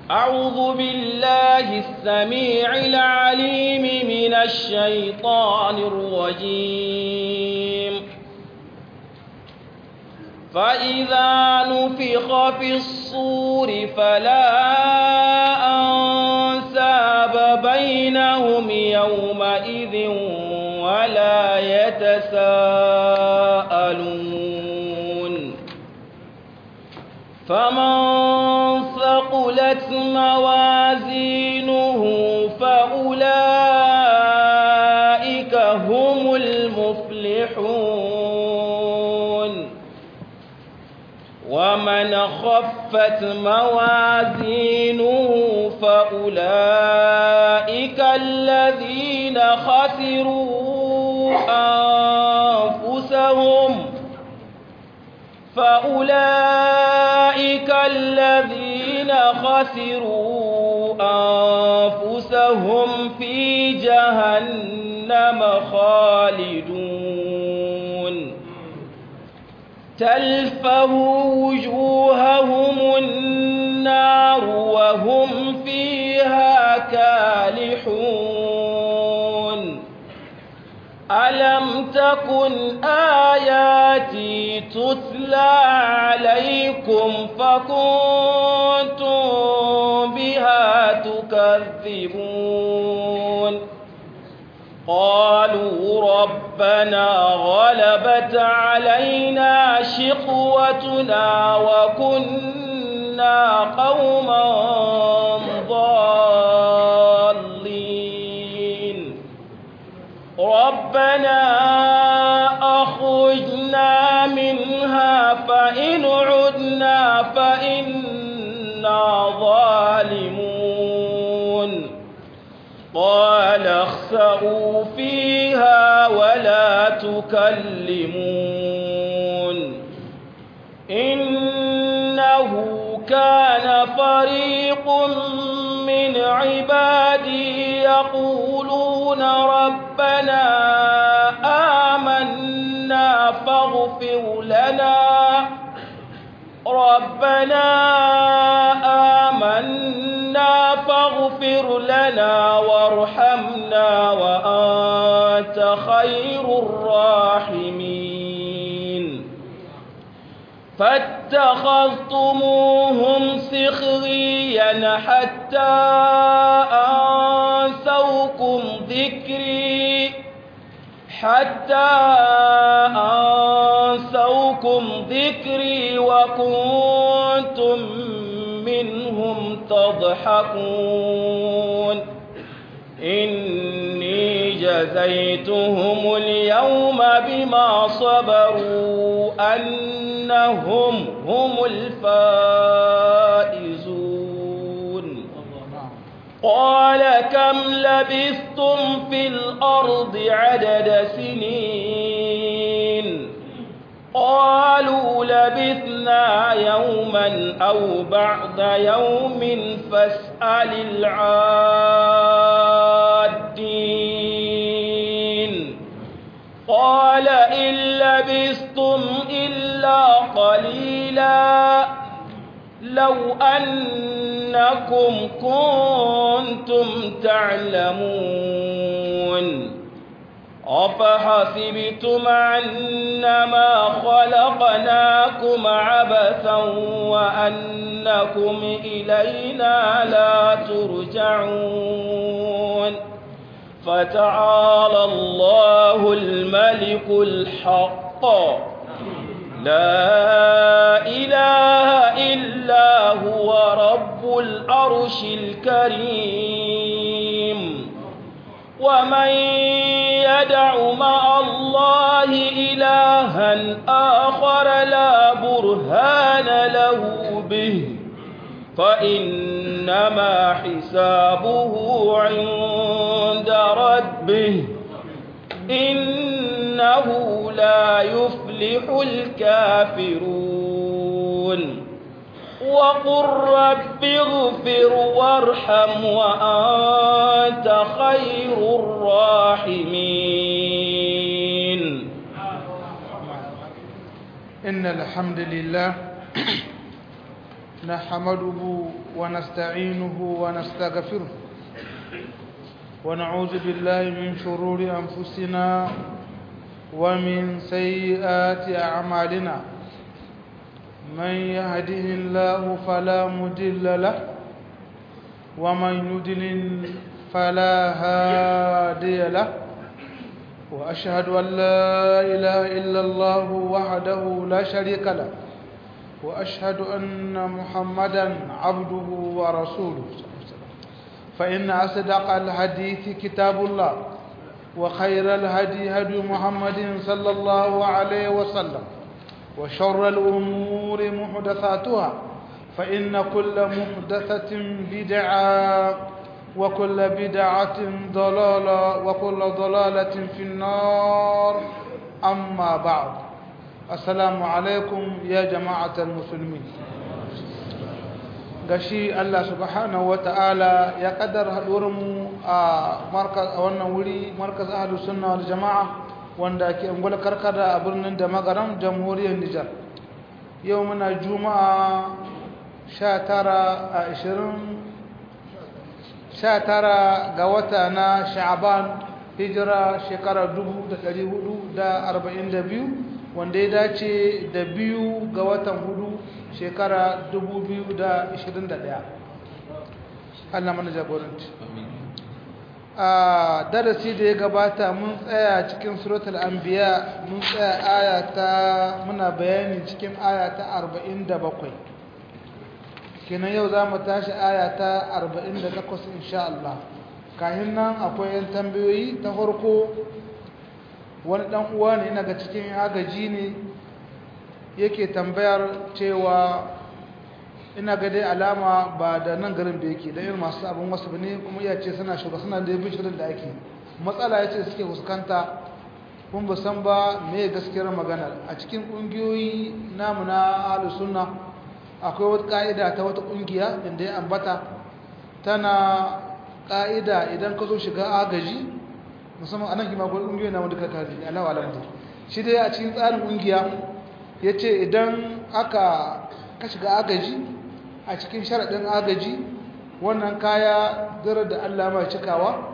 أعوذ بالله السميع العليم من الشيطان الرجيم فإذا نفخ في الصور فلا أنساب بينهم يومئذ ولا يتساءلون فمن ثقلت موازينه فأولئك هم المفلحون ومن خفت موازينه فأولئك الذين خسروا أنفسهم فأولئك الذين خسروا أنفسهم في جهنم خالدون تلفه وجوههم النار وهم فيها كالحون ألم تكن آياتي تتلى عليكم فكنتم بها تكذبون قالوا ربنا غلبت علينا شقوتنا وكنا قوما ضالين ربنا أخرجنا منها فإن عدنا فإنا ظالمون قال اخسأوا فيها ولا تكلمون إنه كان فريق من عبادي يقولون ربنا آمنا فاغفر لنا ربنا آمنا فاغفر لنا وارحمنا وأنت خير الراحمين فاتخذتموهم سخريا حتى أنسوكم ذكري حتى أنسوكم ذكري وكنتم منهم تضحكون إني جزيتهم اليوم بما صبروا أنهم هم الفائزون قال كم لبثتم في الأرض عدد سنين قالوا لبثنا يوما أو بعد يوم فاسأل العادين قال إن لبثتم إلا قليلا لو أنكم كنتم تعلمون أفحسبتم أنما خلقناكم عبثا وأنكم إلينا لا ترجعون فتعالى الله الملك الحق لا إله إلا هو رب العرش الكريم ومن يدع مع الله إلها آخر لا برهان له به فإنما حسابه عند ربه إنه لا يفلح الكافرون وقل رب اغفر وارحم وأنت خير الراحمين إن الحمد لله نحمده ونستعينه ونستغفره ونعوذ بالله من شرور أنفسنا ومن سيئات أعمالنا من يهده الله فلا مضل له ومن يضلل فلا هادي له وأشهد أن لا إله إلا الله وحده لا شريك له وأشهد أن محمدا عبده ورسوله فإن أصدق الحديث كتاب الله وخير الهدي هدي محمد صلى الله عليه وسلم وشر الأمور محدثاتها فإن كل محدثة بدعة وكل بدعة ضلالة وكل ضلالة في النار أما بعد السلام عليكم يا جماعة المسلمين gashi Allah subhanahu wata'ala ya kaddara haɗuwarmu a wannan wuri markaz ahlu sunna wal jama'a wanda ke ungwal karkada a birnin da magaram jamhuriyar Nijar yau muna juma'a 19 a 20 19 ga wata na sha'aban hijira shekara 1442 wanda ya dace da biyu ga watan hudu shekara 2021 Allah mana jagoranci a darasi da ya gabata mun tsaya cikin suratul anbiya mun tsaya aya ta muna bayani cikin aya ta 47 kenan yau za mu tashi aya ta 48 insha Allah kahin nan akwai yan tambayoyi ta farko wani dan uwa ne ina ga cikin agaji ne yake tambayar cewa ina ga dai alama ba da nan garin da yake da irin masu abin wasu ne kuma iya ce suna shugaba suna da yabin shirin da ake matsala ya ce suke fuskanta kun ba san ba me gaskiyar magana a cikin ƙungiyoyi namu na ahlus sunna akwai wata ka'ida ta wata ƙungiya inda ya ambata tana ka'ida idan ka zo shiga agaji musamman anan kima gwai ƙungiyoyi na wanda ka kaji alawa alamta shi dai a cikin tsarin ƙungiya ya ce idan aka ka shiga agaji a cikin sharaɗin agaji wannan kaya dare da allah mai cikawa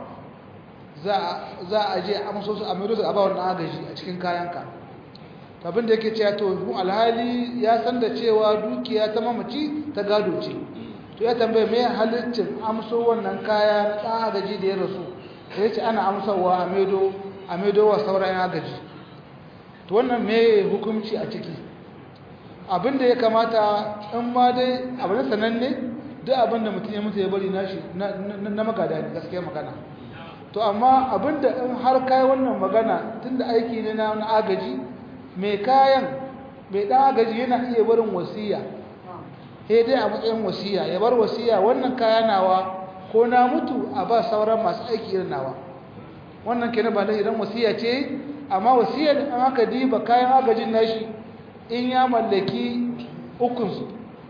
za a je a maso su a maido su a ba wannan agaji a cikin kayanka abin da yake cewa to mu alhali ya san da cewa dukiya ta mamaci ta gado ce to ya tambaye me halittin amso wannan kaya na ɗan agaji da ya rasu ya ce ana amsawa a maido a maido wa sauran agaji to wannan me hukunci a ciki abin da ya kamata in ma dai abin sananne duk abin da mutum ya mutu ya bari nashi na magada ne gaskiya magana to amma abin da in har kai wannan magana tunda aiki ne na agaji mai kayan mai ɗan agaji yana iya barin wasiya sai dai a matsayin wasiya ya bar wasiya wannan kaya nawa ko na mutu a ba sauran masu aiki irin nawa wannan kenan ba da idan wasiya ce amma wasiyar an haka diba kayan agajin nashi in ya mallaki ukunsu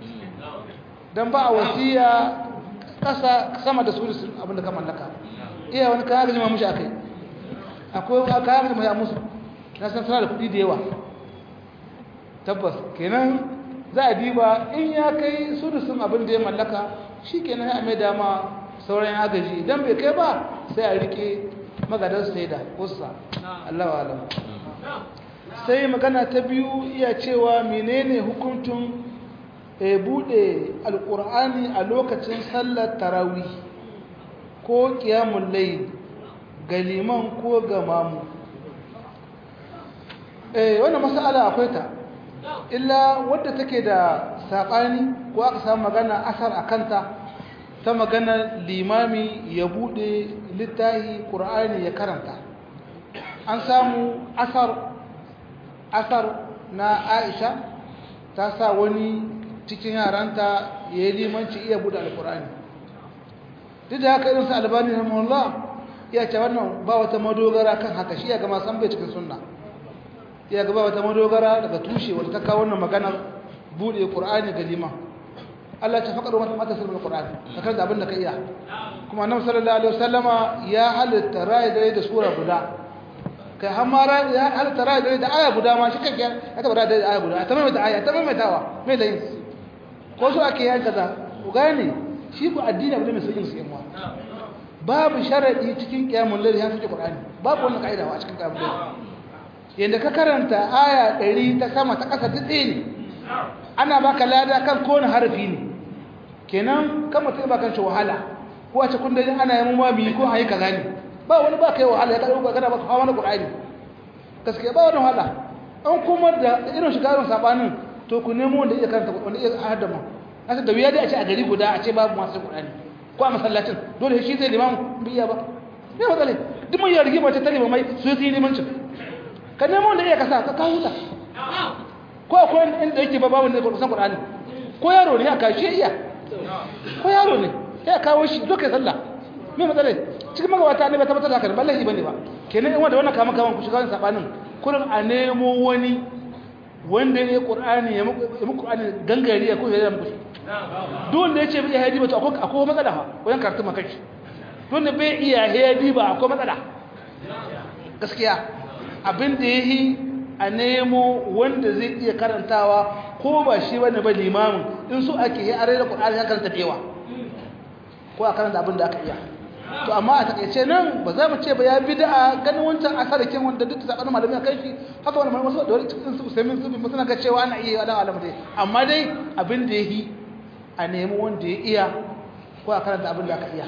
don ba a wasiya ƙasa sama da su abinda ka mallaka iya wani kayan agajin ma mushi akai akwai kayan agajin ma ya musu na san suna da kuɗi da yawa tabbas kenan za a diba in ya kai sudusun abin da ya mallaka shi kenan ya mai dama sauran agaji idan bai kai ba sai a rike magadar saida kusa Allah wa alam sai magana ta biyu iya cewa menene hukuntun e bude alkur'ani a lokacin sallar tarawih ko qiyamul layl ga liman ko ga mamu eh wannan mas'ala akwai ta illa wadda take da saɓani ko aka samu magana asar a kanta ta magana limami ya buɗe littahi ƙur'ani ya karanta an samu asar asar na aisha ta sa wani cikin yaranta ya yi limanci iya buɗe alƙur'ani duk da haka irinsa albani na mullah iya ce wannan ba wata madogara kan haka shi ya gama san bai cikin sunna ya gaba wata madogara daga tushe wadda ta kawo wannan maganar buɗe ƙur'ani ga liman Allah ta faƙar wata mata sirrin ƙur'ani ka karanta abin da ka iya kuma annabi sallallahu alaihi wasallama ya halitta rayi dare da sura guda kai har ma ya halitta rayi dare da aya guda ma shi kanke ya taba rayi da aya guda ta maimaita aya ta maimaitawa mai da yin ko so ake yan kaza ku gane shi ku addini abu ne mai sauƙin su yamma babu sharadi cikin qiyamul layl ya sauke qur'ani babu wannan kaida a cikin qiyamul layl yanda ka karanta aya 100 ta sama ta ƙasa duk ne ana baka lada kan kowane harafi ne kenan kan mutum ba kan shi wahala ko a cikin dajin ana yi ma biyu ko a yi kaza ne ba wani ba kai wahala ya ka ɗauka kana ba ka hawa na ƙur'ani gaskiya ba wani wahala an kuma da irin shiga irin sabanin to ku nemo wanda iya karanta wanda iya hada ma asa da wuya dai a ce a gari guda a ce babu masu ƙur'ani ko a masallacin dole shi zai limamu biya ba ne matsale duk mun yi rigima ta tare mai su yi limancin ka nemo wanda iya kasa ka kawo ta ko akwai inda yake ba babu ne ko san Qur'ani ko yaro ne aka shi iya ko yaro ne sai kawo shi zo kai sallah me matsala cikin magabata ne ba tabbatar da haka ba lahi bane ba kenan in wanda wannan kama kama ku shiga wannan sabanin kullun a nemo wani wanda ya Qur'ani ya muku Qur'ani gangare ya ko ya muku duk wanda yace bai hadi ba to akwai akwai matsala fa wayan karatu makashi duk wanda bai iya hadi ba akwai matsala gaskiya abin da yayi a nemo wanda zai iya karantawa ko ba shi bane ba limamin in su ake yi are da Qur'ani ya karanta dewa ko a karanta abin da aka iya to amma a takeice nan ba za mu ce ba ya bid'a ganin wancan asarakin wanda duk sabanin malamai kai shi haka wani malamai da wani cikin su sai min su mun suna ga cewa ana iya wala alamu dai amma dai abin da yayi a nemo wanda ya iya ko a karanta abin da aka iya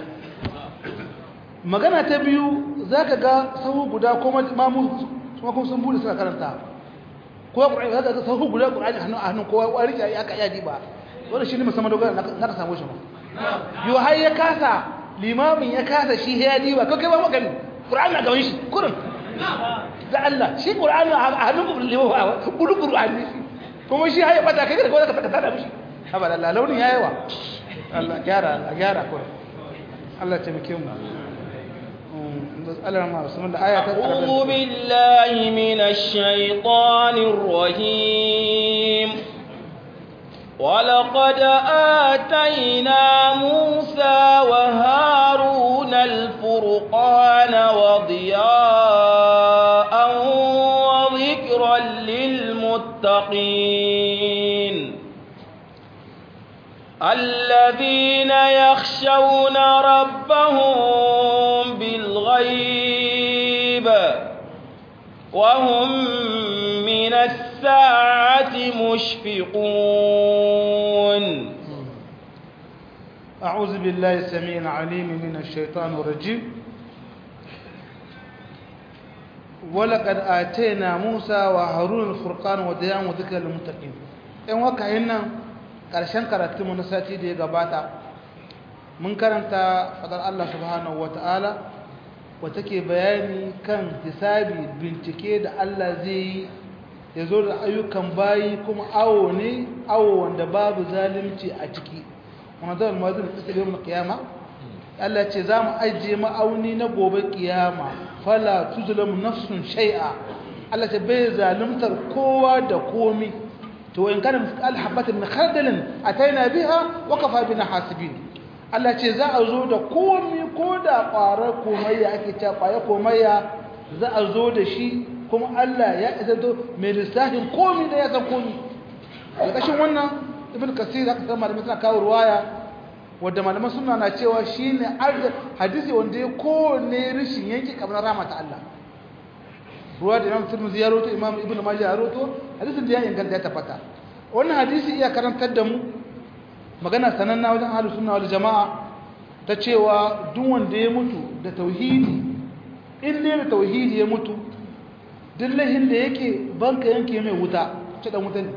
magana ta biyu zaka ga sahu guda ko mamu kuma kuma sun bude suka karanta ko Qur'ani zaka ga sahu guda Qur'ani hannu a hannu kowa ya rike ya ka iya diba wannan shine musamman dogara na ka samu shi ba yo har ya kasa limamin ya kasa shi ya diba ko kai ba maka Qur'ani na gaban shi kurin da Allah shi Qur'ani a hannun limamin kudu Qur'ani kuma shi har ya bata kai da ko zaka saka da mishi haba Allah launin yayi wa Allah gyara Allah gyara ko Allah ta mike mu أعوذ بالله من الشيطان الرجيم ولقد آتينا موسى وهارون الفرقان وضياء وذكرا للمتقين الذين يخشون ربهم بالغيب وهم من الساعة مشفقون أعوذ بالله السميع العليم من الشيطان الرجيم ولقد آتينا موسى وهارون الفرقان وديان وذكر للمتقين إن وكهنا ƙarshen karatunmu na sati da ya gabata mun karanta fadar Allah subhanahu wa ta'ala wata ke bayani kan hisabi bincike da Allah zai yi ya zo da ayyukan bayi kuma awo ne awo wanda babu zalunci a ciki wanda zai almazin da tsakiyar yau na kiyama Allah ce za mu ajiye ma'auni na gobe kiyama fala tuzulamu nafsun shai'a Allah ce bai zaluntar kowa da komi to in kana misqal habatin min khardalin ataina biha wa kafa bina hasibin Allah ce za a zo da komi ko da ƙwarar komayya ake cewa ƙwaya komayya za a zo da shi kuma Allah ya isa to mai lissafin komi da ya san komi ƙarƙashin wannan ibn kasir aka san malamai suna kawo ruwaya wadda malaman suna na cewa shine hadisi wanda ya kowane rishin yanki kamar ramata Allah ruwa da imam tirmidhi ya roto imam ibnu majah ya roto hadisin da ya inganta ya tabbata wannan hadisi iya karantar da mu magana sananna wajen ahlus sunna wal jamaa ta cewa duk wanda ya mutu da tauhidi in ne da tauhidi ya mutu duk lahin da yake banka yanke mai wuta ce dan wuta ne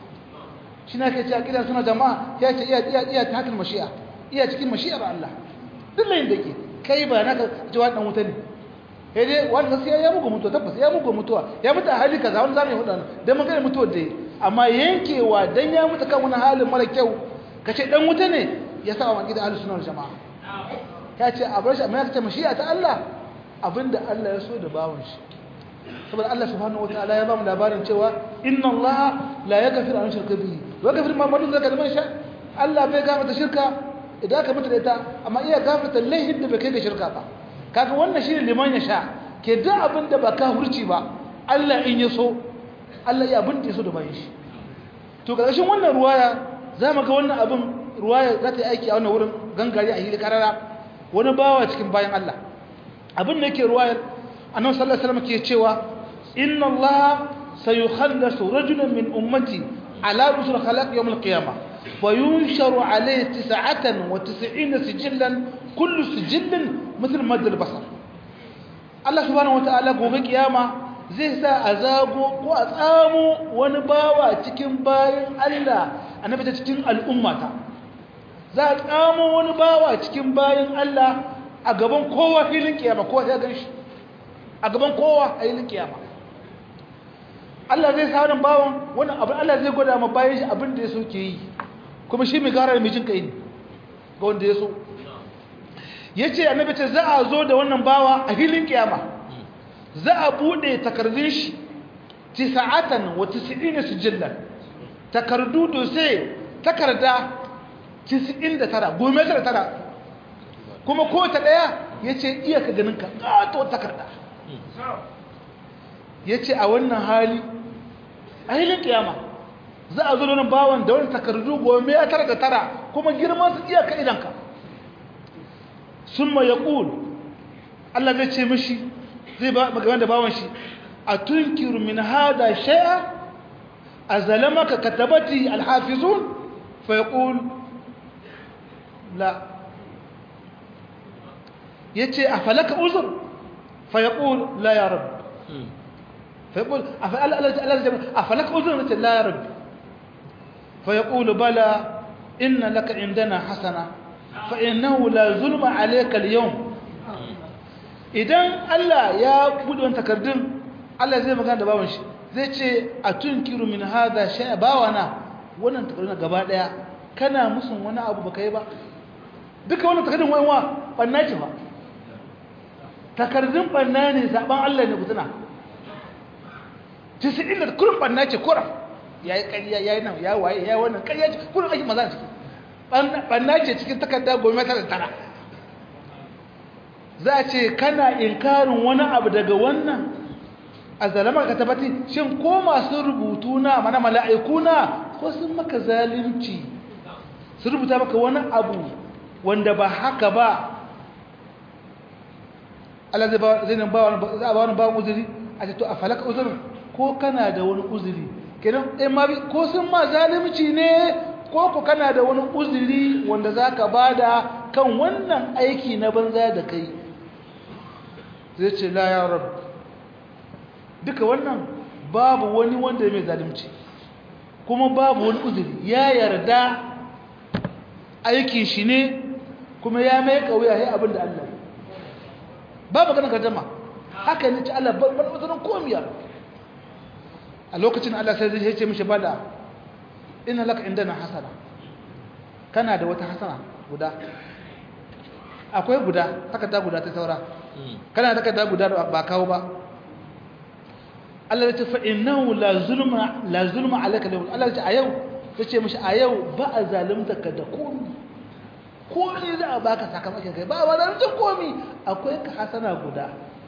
shi na ke ce a kidan suna jama'a ya ce iya iya iya ta hakan mashi'a iya cikin mashi'ar Allah duk lahin da yake kai ba naka jawa dan wuta ne sai dai wani gaskiya ya muku mutuwa tabbas ya muku mutuwa ya mutu a hali kaza wani zamu yi hudu dan mun gane mutuwar da amma yankewa dan ya mutu kan wani halin mara kyau kace dan wuta ne ya sa wa gidan ahlus sunna wal jamaa ya ce a bar shi amma ya ce mashi'a ta Allah abinda Allah ya so da bawon shi saboda Allah subhanahu wataala ya ba mu labarin cewa inna Allah la yaghfiru an shirka bihi wa yaghfiru ma dun zalika liman sha Allah bai gafarta shirka idan ka mutu da ita amma iya gafarta laihin da bai kai ga shirka ba kaga wannan shine liman ya sha ke duk abin da ba ka hurci ba Allah in ya so Allah ya abin da ya so da bayan shi to karshen wannan ruwaya za mu ga wannan abin ruwaya za ta yi aiki a wannan wurin gangare a hili karara wani bawa cikin bayan Allah abin da yake ruwayar annabi sallallahu alaihi wasallam ke cewa inna Allah sayukhallasu rajulan min ummati ala rusul khalaq yawm al-qiyamah wa yunsharu alayhi 99 sijillan kullu sijillin mithl mad al-basar Allah subhanahu wataala gobe kiyama zai sa a zago ko a tsamo wani bawa cikin bayan Allah annabi ta cikin al'ummata za a tsamo wani bawa cikin bayan Allah a gaban kowa filin kiyama kowa ya gan shi a gaban kowa a filin kiyama Allah zai sa wannan bawan wannan abin Allah zai gwada ma bayan shi abin da ya so ke yi kuma shi mai gara da mai jin kai ne ga wanda ya so ya ce annabi ce za a zo da wannan bawa a filin kiyama za a buɗe takardun shi tisa'atan wa tis'ina sijillan takardu dose takarda 99 gome tara tara kuma ko ta daya yace iya ka ganin ka kato takarda yace a wannan hali a hilin kiyama za a zo da bawan da wani takardu gome tara da tara kuma girman su iya ka idan ka summa yaqul Allah zai ce mishi zai ba magaban da bawan shi atunkiru min hada shay'a azalamaka katabati alhafizun fa yaqul la yace afalaka uzur fa yaqul la ya rab fa yaqul afalaka uzur nace la ya rab fa yaqul bala inna laka indana hasana fa innahu la zulma alayka al-yawm idan Allah ya bude wannan takardun Allah zai magana da bawan shi zai ce a tunkiru min hada shay'a bawana wannan takardun gaba daya kana musun wani abu baka yi ba duka wannan takardun wayanwa banna ce ba takardun banna ne saban Allah ne kutuna tisirin da kurin banna ce kura yayi ƙarya yayi nan ya waye yayi wannan ƙarya ce kurin ake maza ce banna ce cikin takarda goma tara tara za a ce kana inkarin wani abu daga wannan a zalamar ka tabbati shin ko masu rubutu na mana mala'iku na ko sun maka zalunci su rubuta maka wani abu wanda ba haka ba Allah zai ba zai nan ba wani za a ba wani ba uzuri a ce to a falaka uzurin ko kana da wani uzuri kenan eh ma ko sun ma zalunci ne ko ku kana da wani uzuri wanda zaka bada kan wannan aiki na banza da kai zai ce la ya rabb duka wannan babu wani wanda mai zalunci kuma babu wani uzuri ya yarda aikin shi ne kuma ya mai kauya ya abin da Allah babu ganin gardama haka ne ci Allah ban uzurin komiya a lokacin Allah sai zai ce mishi bada ina laka indana hasana kana da wata hasana guda akwai guda takarda guda ta saura kana takarda guda ba kawo ba Allah ya ce fa innahu la zulma la zulma alayka lahu Allah ya ce a yau yace mishi a yau ba a zalunta ka da komi komi za a baka sakamakon kai ba ba zalunta komi akwai ka hasana guda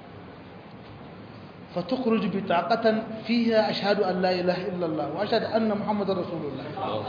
fa tukhruju bi taqatan fiha ashhadu an la ilaha illa Allah wa ashhadu anna muhammadar rasulullah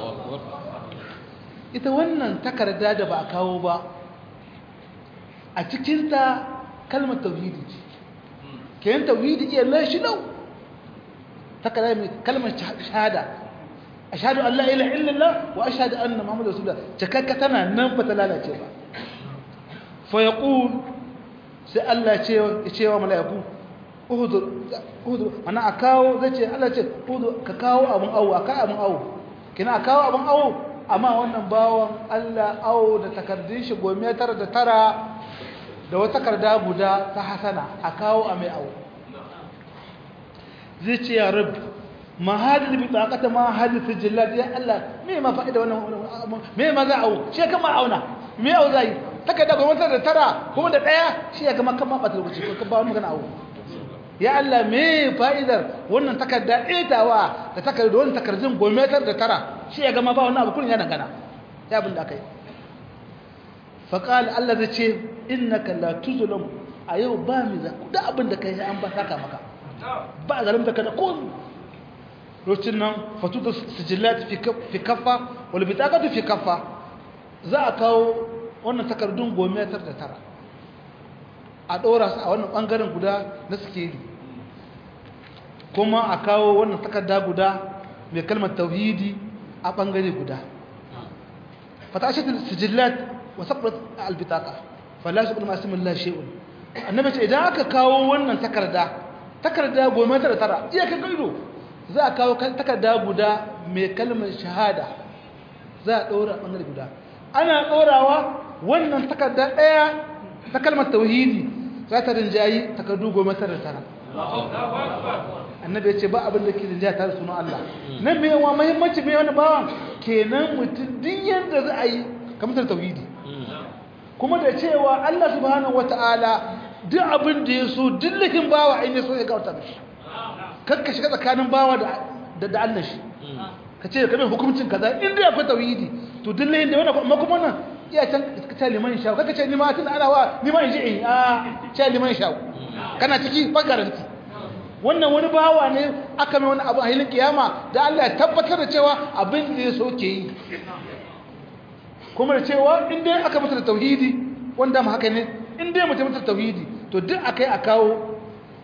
ita wannan takarda da ba a kawo ba a cikin ta kalmar tauhidi ce kayan tauhidi iya lashi lau takarda mai kalmar shahada ashhadu an la ilaha illallah wa ashhadu anna muhammadar rasulullah cikakka tana nan ba ta lalace ba fa yaqul sai Allah ce ya ce wa mala'iku uhudur uhudur ana akawo zai ce Allah ce uhudur ka kawo abun awo aka abun awo kina kawo abun awo amma wannan bawan Allah awo da takardun shi gome tara da tara da wata takarda guda ta hasana a kawo a mai awo zai ce ya rabu ma hadin bi taqata ma hadin sijillat ya Allah me ma fa'ida wannan me ma za awo shi kama auna me awo zai takarda gome tara da tara kuma da daya shi ya kama kama bata lokaci ko ka ba magana awo ya Allah me fa'idar wannan takarda itawa da takarda wannan takardun gome tara da tara shi ya gama ba wannan abu kullun ya dangana ya abin da akai fa qala Allah zai ce innaka la tuzlam a yau ba mi za da abin da kai an ba saka maka ba zalimta ka da kun lokacin nan fatuda sijillat fi fi kaffa wal bitaqatu fi kaffa za a kawo wannan takardun gomiyatar da tara a ɗora su a wannan ɓangaren guda na sikeli kuma a kawo wannan takarda guda mai kalmar tauhidi a ɓangare guda fatashatul sijillat wa sabrat albitaka falashi bin masu mullah shi'un annabi ce idan aka kawo wannan takarda takarda gomiyatar da tara iya kan ido za a kawo takarda guda mai kalmar shahada za a ɗora ɓangare guda ana ɗorawa wannan takarda ɗaya ta kalmar tauhidi za ta rinjayi takardu goma tara tara annabi ya ce ba abin da ke rinjaya tare sunan Allah nan mai yawa mahimmanci mai wani bawan kenan mutum din yadda za a yi kamar tauhidi kuma da cewa Allah subhanahu wata'ala duk abin da ya so dillahin bawa in ya so ya gauta mishi kakka shiga tsakanin bawa da da Allah shi ka ce kamar hukuncin kaza in dai akwai tauhidi to dillahin da wannan amma kuma nan iya can ka ce liman sha kaka ce ni ma tun ana wa ni ma in ji in a ce liman sha kana ciki ba garanti wannan wani bawa ne aka mai wani abu a hilin kiyama da Allah ya tabbatar da cewa abin da ya so ke yi kuma da cewa in dai aka mutu da tauhidi wanda mu haka ne in dai mutum mutu da tauhidi to duk akai a kawo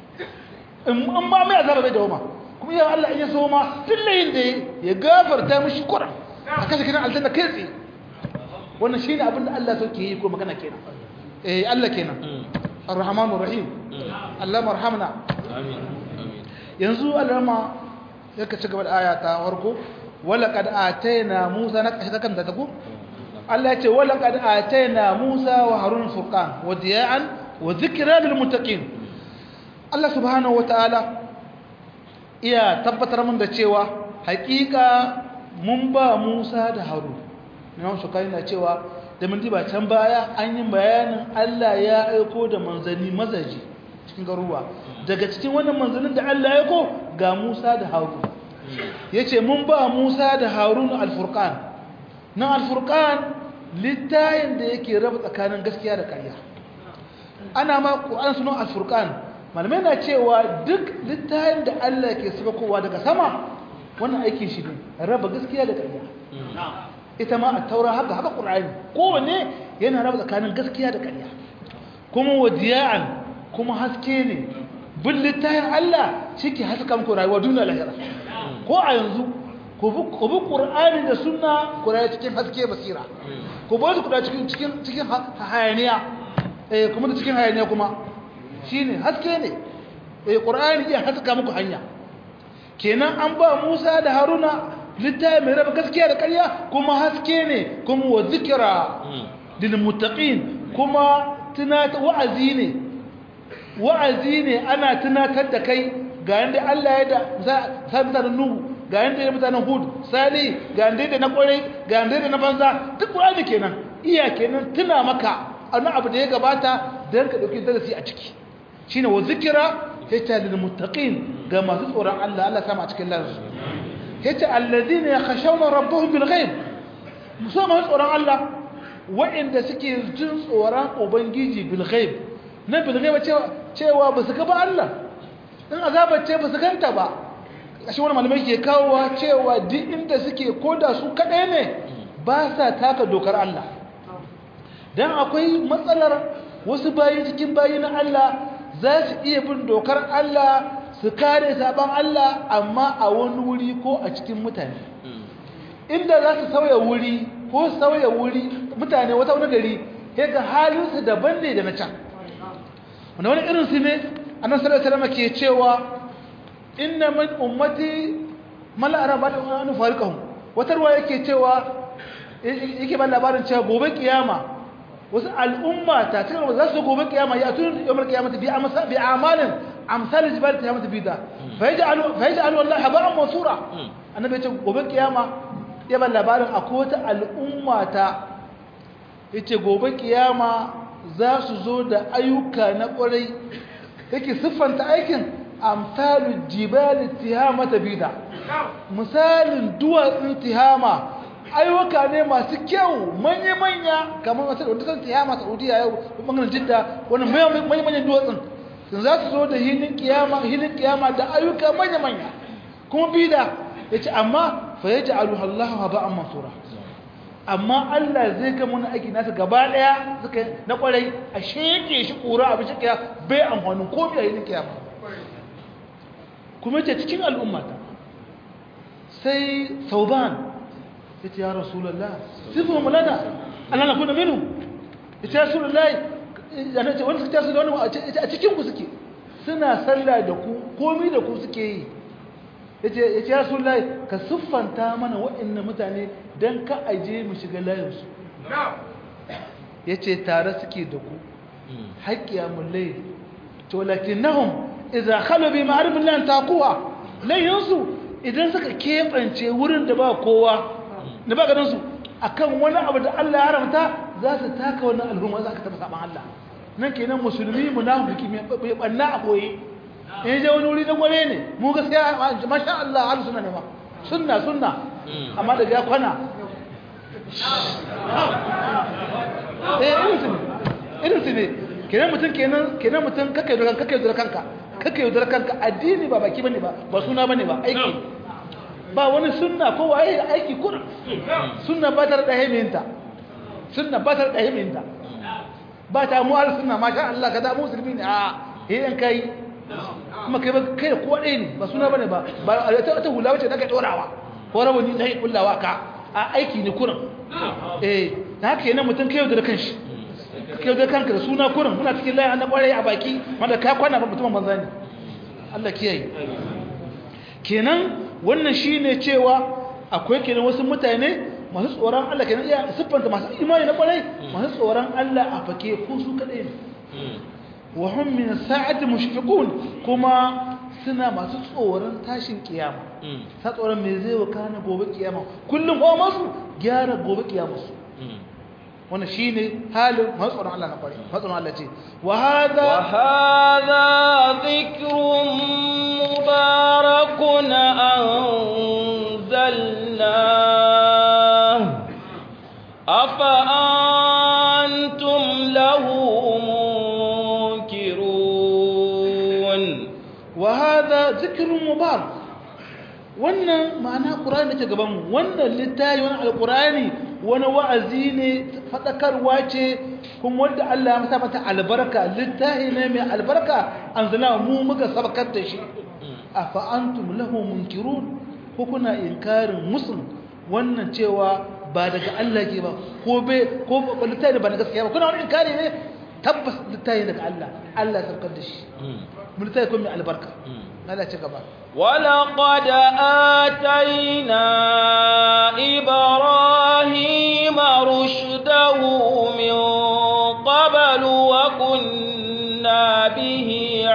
in ma mai azaba bai dawoma kuma ya Allah in ya so ma tillayin da ya gafarta mishi kuran a kashe kiran aljanna kai tsaye wannan shine abin da Allah so ke yi ko magana kenan eh Allah kenan ar-rahmanur rahim Allah marhamna amin yanzu alama yake ci gaba da aya ta farko wala qad ataina musa na kashi kan da tago Allah ya ce wala qad ataina musa wa harun furqan wa diya'an wa dhikra lil muttaqin Allah subhanahu wa ta'ala iya tabbatar mun da cewa hakika mun ba Musa da Harun Imam Shukari na cewa da mun ba can baya an yi bayanin Allah ya aiko da manzanni mazaji cikin garuwa daga cikin wannan manzannin da Allah ya aiko ga Musa da Harun yace mun ba Musa da Harun al-Furqan na al-Furqan littayin da yake raba tsakanin gaskiya da ƙarya ana ma Qur'an sunan al-Furqan malamai na cewa duk littayin da Allah ke kowa daga sama wannan aikin shi ne raba gaskiya da ƙarya ita ma a taura haka haka ƙur'ani kowane yana raba tsakanin gaskiya da ƙarya kuma wadiya'an kuma haske ne bin littayin Allah shi ke haska muku rayuwa duniya lahira ko a yanzu ku bi ƙur'ani da sunna ku rayu cikin haske basira ku ba su kuɗa cikin cikin hayaniya eh kuma da cikin hayaniya kuma shine haske ne eh qur'ani iya haska muku hanya kenan an ba Musa da Haruna littafi mai raba gaskiya da ƙarya kuma haske ne kuma wa zikra lil muttaqin kuma tunata wa'azi ne wa'azi ne ana tunatar da kai ga yanda Allah ya da sa mutanen Nuhu ga yanda ya mutanen Hud Sali ga yanda da na kwarai ga yanda da na banza duk qur'ani kenan iya kenan tuna maka annabi abu da ya gabata dan ka dauki darasi a ciki shine wa zikira yace lil muttaqin ga masu tsoron Allah Allah sama a cikin lansu yace alladhina yakhshawna rabbahum bil ghaib musamman tsoron Allah wa'inda suke jin tsoron ubangiji bil ghaib nan bil ghaib cewa cewa ba su ga ba Allah in azabar ce ba su ganta ba kashi wani malamai ke kawowa cewa duk inda suke koda su kadai ne ba sa taka dokar Allah dan akwai matsalar wasu bayi cikin bayi na Allah za su iya bin dokar Allah su kare saban Allah amma a wani wuri ko a cikin mutane inda za su sauya wuri ko sauya wuri mutane wata wani gari sai ga halinsu daban ne da na can wanda wani irinsu ne annan sallallahu alaihi ke cewa inna min ummati mala araba da wani farikahum wata ruwa yake cewa yake ban labarin cewa gobe kiyama wasu al'umma ta cikin za su gobe kiyama ya tun yawmar kiyamata bi amsa bi amalin amsal jibal kiyamata bi da fa yaj'alu fa yaj'alu wallahi haba'an mansura annabi ya ce gobe kiyama ya ban labarin akwai wata al'umma ta yace gobe kiyama za su zo da ayyuka na kwarai yake siffanta aikin amsalu jibal tihamata bida misalin duwatsun tihama ayyuka ne masu kyau manya-manya kamar wasu da wadda tihama saudiya yau bangaren jidda wani manya-manyan duwatsun sun za su zo da hilin kiyama hilin kiyama da ayyuka manya-manya kuma bida ya ce amma fa yaj'aluha Allahu haba'an mansura amma Allah zai ga mun aiki nasa gaba daya suka na kwarai a sheke shi kura abin shi bai amfanin ko bai yi kiyama kuma ce cikin al'ummata sai sauban ya ce ya rasulallah sifin mulana Allah na kuna minu ya ce ya rasulallah yana ce wani suka ce da wani a cikin ku suke suna sallah da ku komi da ku suke yi ya ce ya rasulallah ka siffanta mana waɗannan mutane don ka aje mu shiga layinsu ya ce tare suke da ku haƙƙiya mulai to lakin nahum idza khalu bi ma'rifin lan taquwa layinsu idan suka kebance wurin da ba kowa da ba ganin su akan wani abu da Allah ya haramta za su taka wannan al'umma za ka taba saban Allah nan kenan musulmi munafiki mai banna a koyi in je wani wuri da gware ne mu gaskiya masha Allah ahlus sunna ne ma sunna sunna amma daga ya kwana eh irin su ne irin su ne kenan mutum kenan kenan mutum kake da kanka kake da kanka kake yaudar kanka addini ba baki bane ba ba suna bane ba aiki ba wani sunna ko waye aiki kurin sunna ba ta da himinta sunna ba ta da himinta ba ta mu al sunna masha Allah kaza musulmi ne a yayin kai kuma kai ba kai ko dai ne ba suna bane ba ba ta ta hula wace da kai dorawa ko rawani dai kullawa ka a aiki ne kurin eh da haka yana mutum kai yaudar kanshi kai da kanka da suna kurin muna cikin layin na kwarai a baki wanda ka kwana ba mutumin banza ne Allah kiyaye kenan wannan shine cewa akwai kenan wasu mutane masu tsoron Allah kenan iya siffanta masu imani na kwarai masu tsoron Allah a fake ko su kadai ne wa hum min sa'ati mushfiqun kuma suna masu tsoron tashin kiyama sa tsoron me zai wakana gobe kiyama kullum ko masu gyara gobe kiyama su wannan shine halin matsoron Allah na kwari matsoron Allah ce wa hada wa hada dhikrun mubarakun anzalna afa antum lahu munkirun wa hada dhikrun mubarak wannan ma'ana qur'ani da ke gaban mu wannan littafi wannan alqur'ani wani wa'azi ne faɗakarwa ce kuma wanda Allah ya masa mata albarka littahi ne mai albarka an zana mu muka sabakar da shi a fa'antum lahu munkirun ko kuna inkarin musul wannan cewa ba daga Allah ke ba ko be ko littahi da ba na gaskiya ba kuna wani inkari ne tabbas littahi daga Allah Allah ya sabakar da shi mu littahi ko mai albarka Allah ci gaba ولقد آتينا إبراهيم رشده من قبل وكنا به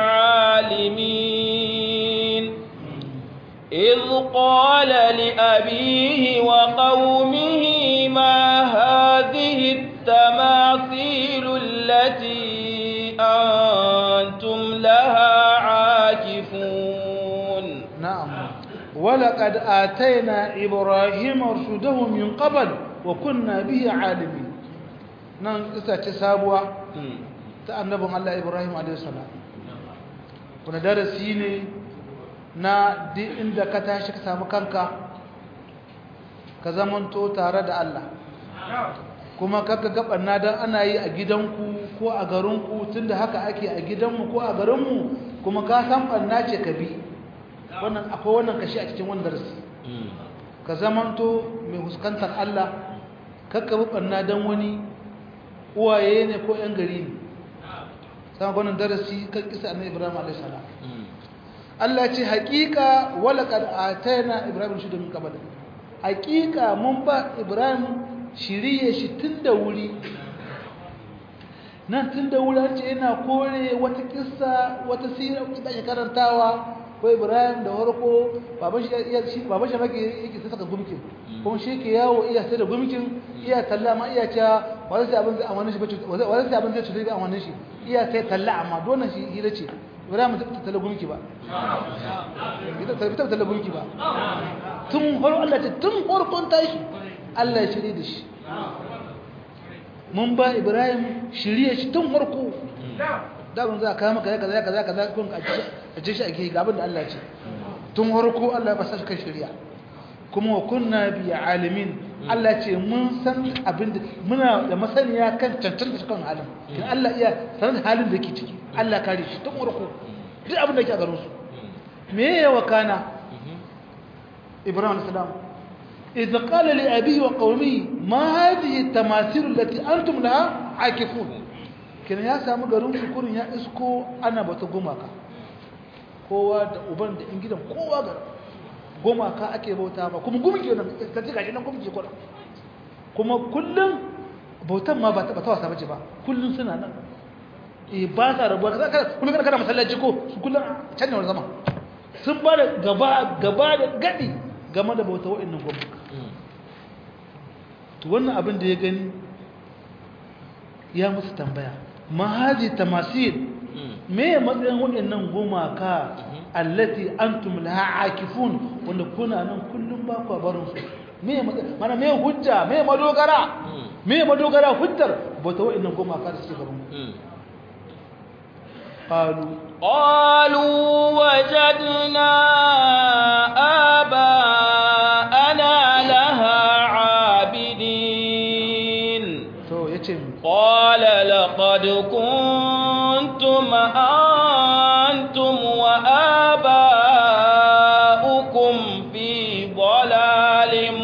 عالمين إذ قال لأبيه وقومه ما هذه التماثيل التي أنتم لها عاكفون نعم ولقد آتينا إبراهيم رشده من قبل وكنا به عالمين نعم إذا تسابوا تأنبهم الله إبراهيم عليه السلام kuna darasi ne na duk inda ka tashi ka samu kanka ka zamanto tare da Allah kuma kaka gabanna dan ana yi a gidanku ko a garinku tunda haka ake a gidanmu ko a garinmu kuma ka san banna ce ka bi wannan akwai wannan kashi a cikin wannan darasi ka zamanto mai huskantar Allah kakka bi banna dan wani uwaye ne ko yan gari ne sama wannan darasi kan kisa annabi Ibrahim alaihi salam Allah ce haƙiƙa walaqad atayna Ibrahim shi da min qabl haƙiƙa mun ba Ibrahim shiriye shi tun da wuri nan tun da wuri har ce yana kore wata kissa wata sira da ake karantawa ko Ibrahim da warko baban shi iya shi baban shi maka yake sai saka gumkin kuma shi ke yawo iya sai da gumkin iya talla ma iya cewa wani sai abin zai amanin shi bace wani sai abin zai cutar da amanin shi iya sai talla amma dole shi hira ce Ibrahim ta talla gumki ba ita ta talla gumki ba tun farko Allah ce tun farkon tashi Allah ya shirye da shi mun ba Ibrahim shirye shi tun farko daban za ka maka kaza kaza kaza kun a ce shi ake ga abin da Allah ce tun farko Allah ya basa shi kan shirya kuma wa kunna bi alimin Allah ce mun san abin da muna da masaniya kan cancanta kan halin kin Allah iya sanar da halin da yake ciki Allah kare shi tun urku duk abin da yake a garin su me ya wakana Ibrahim salam idza qala li abihi wa qaumihi ma hadhihi tamathil allati antum laha akifun kin ya samu garin su kurin ya isko ana bata gumaka kowa da uban da in gidan kowa garin gumaka ake bauta ba kuma gumki nan ka ji gashi nan gumki ko kuma kullun bautan ma ba ta ta wasa bace ba kullun suna nan eh ba sa rabuwa kaza kaza kullun kana kana masallaci ko su kullun can ne wani zama sun ba da gaba gaba da gadi game da bauta wa'annan gumaka to wannan abin da ya gani ya musu tambaya mahaji tamasil me matsayin waɗannan gumaka allati antum laha akifun wanda kuna nan kullum ba ku barin su me mana me hujja me madogara me madogara hujjar bata waɗannan gumaka da suke gaban qalu qalu wajadna aba'ana laha abidin to yace qala laqad kuntum antum wa aba'ukum fi dhalalin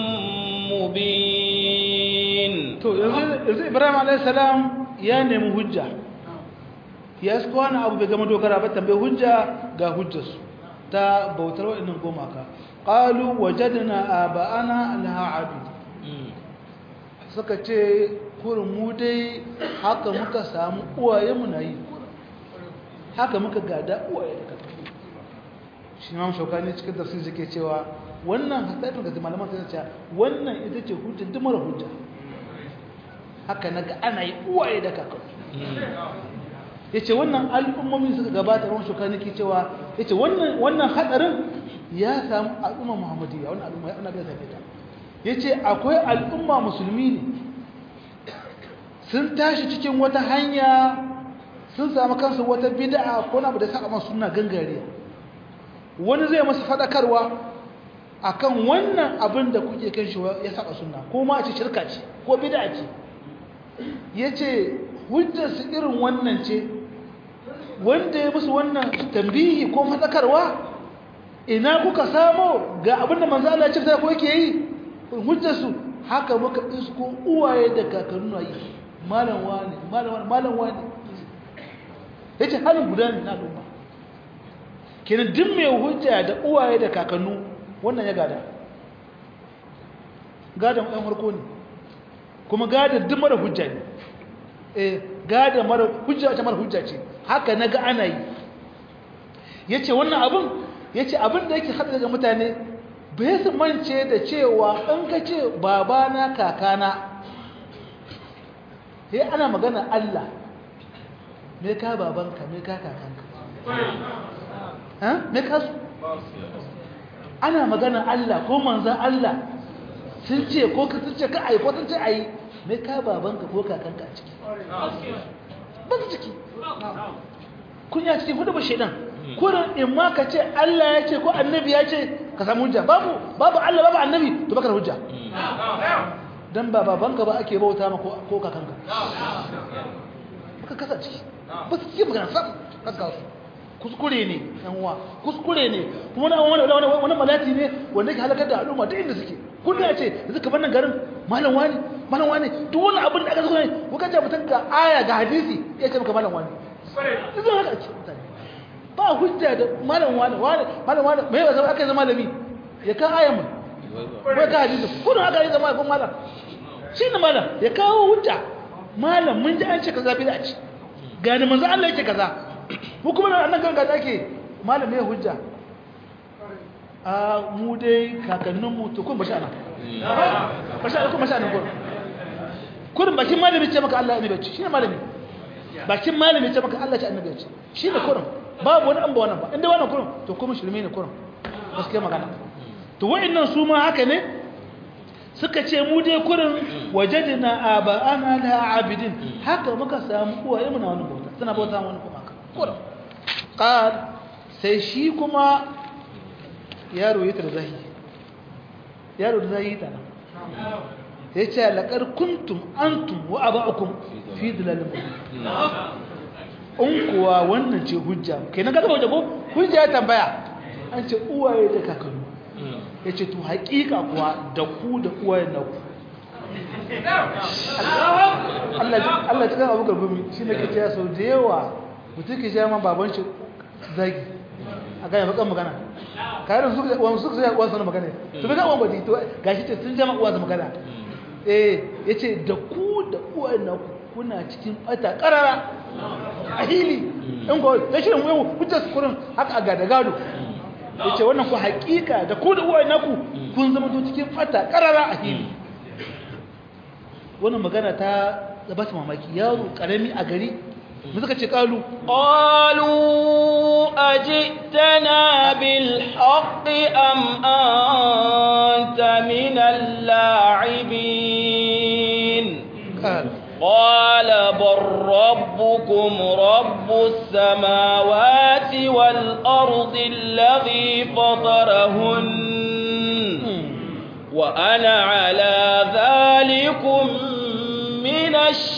mubin to yanzu Ibrahim alayhis salam ya nemi hujja ya su wani abu bai gama dogara ba tambayi hujja ga hujjarsu ta bautar waɗannan gomaka ƙalu wajadna aba'ana laha abid suka ce kurin mu dai haka muka samu uwaye mu na yi haka muka gada uwaye da kakanni shi ma shaukani cikin tafsir suke cewa wannan hasaifin ga malaman sai cewa wannan ita ce hujja duk mara hujja haka naga ana yi uwaye da kakanni yace wannan al'ummomi suka gabata ran shaukani ke cewa yace wannan wannan hadarin ya samu al'umma muhammadiyya wannan al'umma annabi ya tafi ta yace akwai al'umma musulmi ne sun tashi cikin wata hanya sun samu kansu wata bid'a ko na da saka masu suna gangare wani zai masa fadakarwa akan wannan abin da kuke kan shi ya saka sunna ko ma a ce shirka ce ko bid'a ce yace hujjar su irin wannan ce wanda ya musu wannan tambihi ko fadakarwa ina kuka samo ga abin da manzo Allah ya ce ko yake yi hujjar su haka muka isko uwaye da kakannu yi malam wani malam wani malam wani yace halin guda ne na al'umma kenan duk mai hujja da uwaye da kakannu wannan ya gada gadan ɗan harko ne kuma gadan duk mara hujja ne eh gadan mara hujja ta mara hujja ce haka naga ana yi yace wannan abin yace abin da yake hada daga mutane bai su mance da cewa in ka ce babana kakana sai ana magana Allah me ka babanka me ka kakanka ha me ka su ana magana Allah ko manzan Allah sun ce ko ka sun ce ka ai ko sun ce ai me ka babanka ko kakanka a ciki ba su ciki kun ya cikin hudu ba shaidan kurin in ma ka ce Allah ya ce ko annabi ya ce ka samu hujja babu babu Allah babu annabi to baka da hujja dan ba babanka ba ake bauta ma ko kakanka baka kasa ciki ba su ci magana sam kaka su kuskure ne yan uwa kuskure ne kuma wani wani wani malati ne wanda ke halakar da al'umma duk inda suke kullum ya ce yanzu ka nan garin malam wani malam wani duk wani abin da aka zo ne kuka ce mutum ga aya ga hadisi ya ce maka malam wani yanzu haka ake mutane ba hujja da malam wani wani malam wani mai ba zama aka yi zama malami ya ka aya mu ko ka hadisi kullum aka yi zama ko malam shi ne malam ya kawo hujja malam mun ji an ce kaza bid'a ce gani manzo Allah yake kaza mu kuma nan ganga da ake malam ya hujja a mu dai kakannin mu to kun bashi ana bashi ana kun bashi ana kun kurin bakin malami ce maka Allah annabi ce shine malami bakin malami ce maka Allah ce annabi ce shine kurin babu wani an ba wannan ba inda wannan kurin to kuma shirme ne kurin gaskiya magana to wa'annan su ma haka ne suka ce mu dai kurin wajadna aba'ana la abidin haka muka samu uwaye mu na wani bauta suna bauta wani kuma haka kurin qal sai shi kuma yaro ya tarzahi yaro da zai yi ta nan ya ce laƙar kuntum antum wa aba'ukum fi dalalin in kuwa wannan ce hujja kai na gaba ko hujja ya tambaya an ce uwaye da kakannu ya ce to haƙiƙa kuwa da ku da uwaye na ku Allah cikin abu garbumi shi ne ke cewa sau da yawa mutum ke jama baban shi zagi a gaya bakan magana kayan su suka zai uwansa na magana to bai ga uwan badi to gashi ce sun jama uwansa magana eh ya ce da ku da uwaye na ku kuna cikin bata karara a hili in ko ta shirin yau hujjar kurin haka a gada gado ya ce wannan ku haƙiƙa da ku da uwaye na ku kun zama to cikin bata karara a hili wannan magana ta zaba su mamaki yaro karami a gari mu suka ce kalu قالوا أجئتنا بالحق أم أنت من اللاعبين kalu قال بل ربكم رب السماوات والأرض الذي فطرهن وأنا على ذلكم من